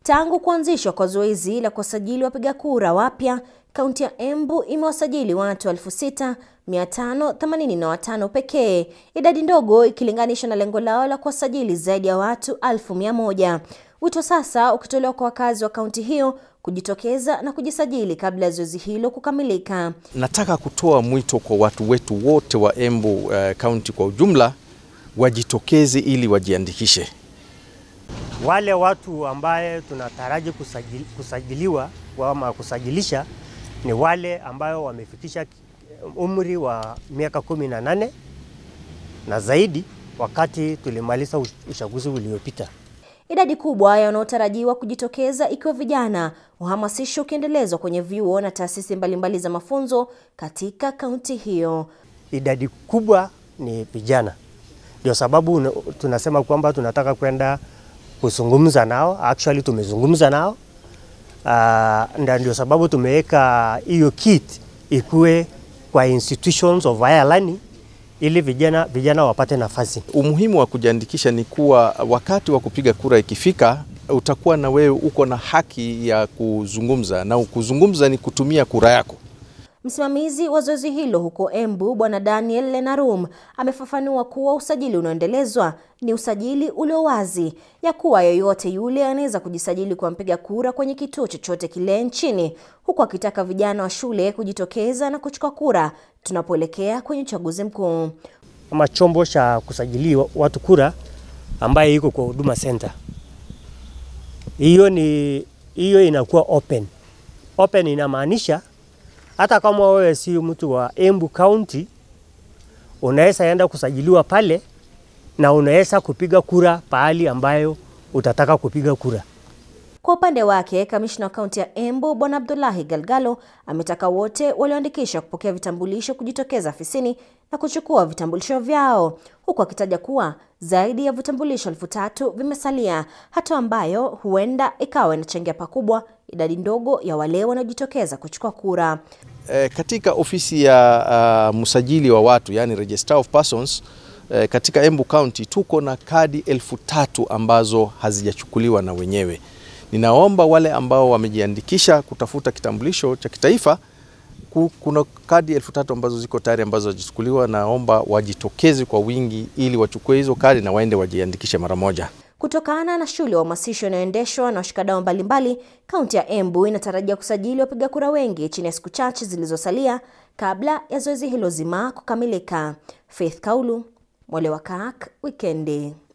Tangu kuanzishwa kwa zoezi la kuwasajili wapiga kura wapya, kaunti ya Embu imewasajili watu 6585 pekee, idadi ndogo ikilinganishwa na lengo lao la kuwasajili zaidi ya watu 1100. Wito sasa ukitolewa kwa wakazi wa kaunti hiyo kujitokeza na kujisajili kabla ya zoezi hilo kukamilika. Nataka kutoa mwito kwa watu wetu wote wa Embu kaunti uh, kwa ujumla wajitokeze ili wajiandikishe. Wale watu ambaye tunataraji kusajili, kusajiliwa ama kusajilisha ni wale ambayo wamefikisha umri wa miaka kumi na nane na zaidi wakati tulimaliza uchaguzi uliopita. Idadi kubwa ya wanaotarajiwa kujitokeza ikiwa vijana, uhamasisho ukiendelezwa kwenye vyuo na taasisi mbalimbali za mafunzo katika kaunti hiyo. Idadi kubwa ni vijana, ndio sababu tunasema kwamba tunataka kwenda kuzungumza nao. Actually tumezungumza nao uh, ndio sababu tumeweka hiyo kit ikuwe kwa institutions of higher learning ili vijana, vijana wapate nafasi. Umuhimu wa kujiandikisha ni kuwa wakati wa kupiga kura ikifika, utakuwa na wewe uko na haki ya kuzungumza, na kuzungumza ni kutumia kura yako. Msimamizi wa zoezi hilo huko Embu, Bwana Daniel Lenarum amefafanua kuwa usajili unaoendelezwa ni usajili ulio wazi, ya kuwa yoyote yule anaweza kujisajili kwa mpiga kura kwenye kituo chochote kile nchini, huku akitaka vijana wa shule kujitokeza na kuchukua kura tunapoelekea kwenye uchaguzi mkuu. Kama chombo cha kusajili watu kura ambaye iko kwa Huduma Center, hiyo ni hiyo inakuwa open. Open inamaanisha hata kama wewe si mtu wa Embu County unaweza enda kusajiliwa pale na unaweza kupiga kura pahali ambayo utataka kupiga kura. Kwa upande wake, kamishna wa kaunti ya Embu Bwana Abdullahi Galgalo ametaka wote walioandikisha kupokea vitambulisho kujitokeza afisini na kuchukua vitambulisho vyao, huku akitaja kuwa zaidi ya vitambulisho elfu tatu vimesalia, hatua ambayo huenda ikawa inachangia pakubwa idadi ndogo ya wale wanaojitokeza kuchukua kura. E, katika ofisi ya uh, msajili wa watu yani Registrar of Persons e, katika Embu County tuko na kadi elfu tatu ambazo hazijachukuliwa na wenyewe. Ninaomba wale ambao wamejiandikisha kutafuta kitambulisho cha kitaifa, kuna kadi elfu tatu ambazo ziko tayari ambazo hazijachukuliwa. Naomba wajitokeze kwa wingi ili wachukue hizo kadi na waende wajiandikishe mara moja. Kutokana na shughuli ya uhamasisho inayoendeshwa na washikadau mbalimbali, kaunti ya Embu inatarajia kusajili wapiga kura wengi chini ya siku chache zilizosalia kabla ya zoezi hilo zima kukamilika. Faith Kaulu, Mwale wa Kak, Wikendi.